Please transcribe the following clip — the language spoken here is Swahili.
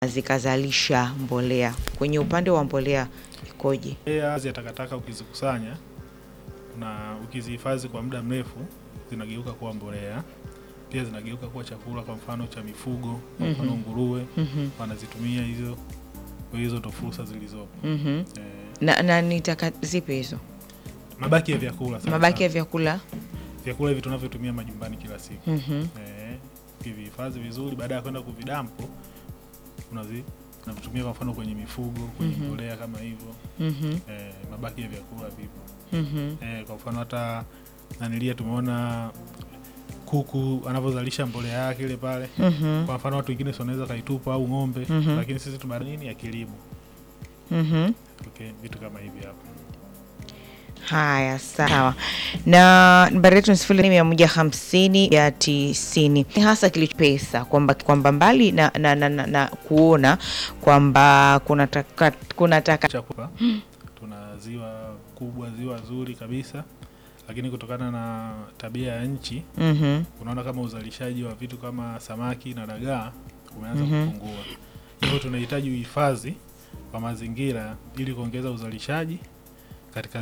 zikazalisha mbolea. Kwenye upande wa mbolea ikoje? Mbolea ya takataka ukizikusanya na ukizihifadhi kwa muda mrefu zinageuka kuwa mbolea, pia zinageuka kuwa chakula, kwa mfano cha mifugo, kwa mfano nguruwe Mhm, wanazitumia hizo kwa hizo ndo fursa zilizopo. mhm. Eh, Na, na ni taka zipi hizo? mabaki ya vyakula sana Mabaki ya sana. vyakula? vyakula hivi tunavyotumia majumbani kila siku Mhm, eh, ukivihifadhi vizuri, baada ya kwenda kuvidampo unazi unavitumia kwa mfano kwenye mifugo, kwenye Mhm. mbolea kama hivyo mhm, eh, mabaki ya vyakula vipo mhm. eh, kwa mfano hata nanilia tumeona kuku anavyozalisha mbolea yake ile pale Mhm, kwa mfano watu wengine si wanaweza kaitupa au ng'ombe Mhm. lakini sisi tuna nini ya kilimo mhm. okay, vitu kama hivi hapo Haya, sawa. Na nambari yetu ni sifuri mia moja hamsini ya tisini. Ni hasa kilicho pesa kwamba kwamba mbali na, na, na, na, na kuona kwamba kuna taka, kuna taka chakula tuna ziwa kubwa ziwa zuri kabisa lakini kutokana na tabia ya nchi Mhm, unaona kama uzalishaji wa vitu kama samaki na dagaa umeanza Mhm. kupungua hivyo tunahitaji uhifadhi wa mazingira ili kuongeza uzalishaji katika